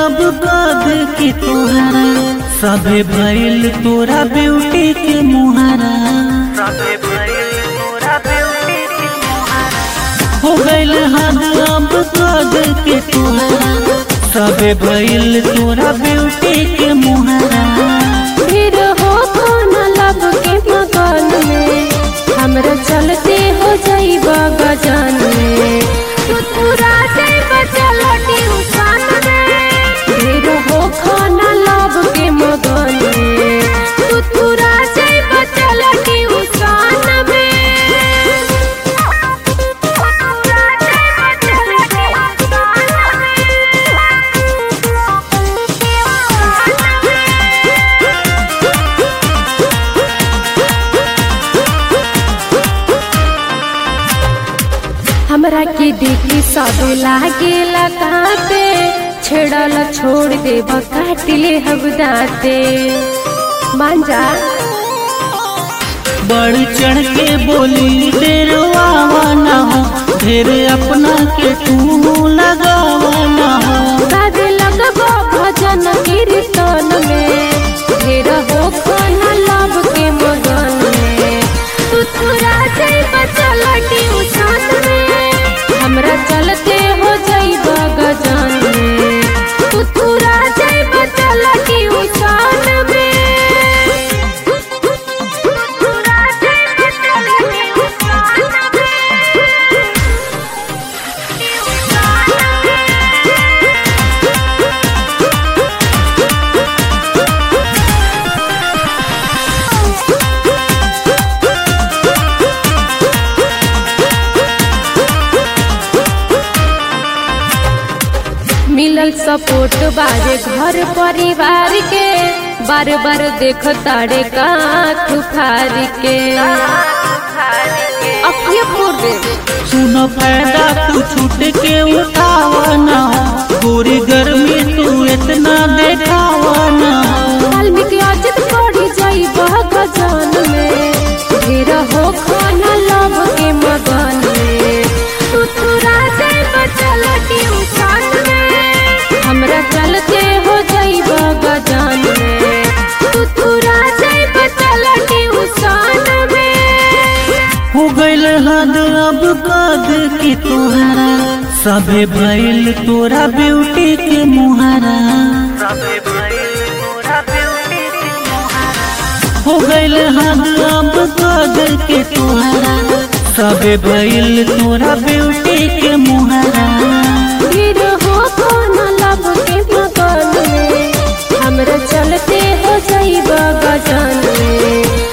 अब कद के तोहरा सभे भइल तोरा ब्यूटी के मुहारा हो गइल हद अब कद के तोहरा सभे भइल तोरा ब्यूटी के मुहारा फिर हो खाना लब के मकान में हमरा चलते हो जाइब गजान में तू पूरा जाइब चलती उसान में फिर हो खाना लब के मकान में तू पूरा जाइब चलती उसान में हमरा के देखी सब लागे लगाते छेड़ल छोड़ दे काटिले हम दाते मांजा बढ़ चढ़ के बोली डेरवावा ना हो ढेर अपना के तू लगावा ना हो गावे लगबो भजन कीर्तन में ढेर हो खाना लाभ के मगन में तू तुरा जाइब चलटी उछान में हमरा चलते हो जाइब गजान में तू तुरा जाइब चलटी उछान में तुरा जाइब चलटी उछान मिलल सपोर्ट बारे घर परिवार के बार बार देख ताड़े काठ फार के अखिए फोड़ दे सुनो फायदा तू छूट के उठावा ना हो पूरी गर्मी तू इतना देखावा ना हो वाल्मीकि अजित पड़ी जाई बह गजान में ढेर हो खाना लव के मगन में तू तुरा जाई बचलटी उछान में हमरा चलते हो जाई बह गजान में तू तुरा जाई बचलटी उछान में हो गइल हद अब कद के तोहरा सभे भइल तोरा ब्यूटी के मुहारा हो गइल हद अब कद के तोहरा सभे भइल तोरा ब्यूटी के मुहारा फिर हो खाना लब के मकान में हमरा चलते हो जाइब गजान में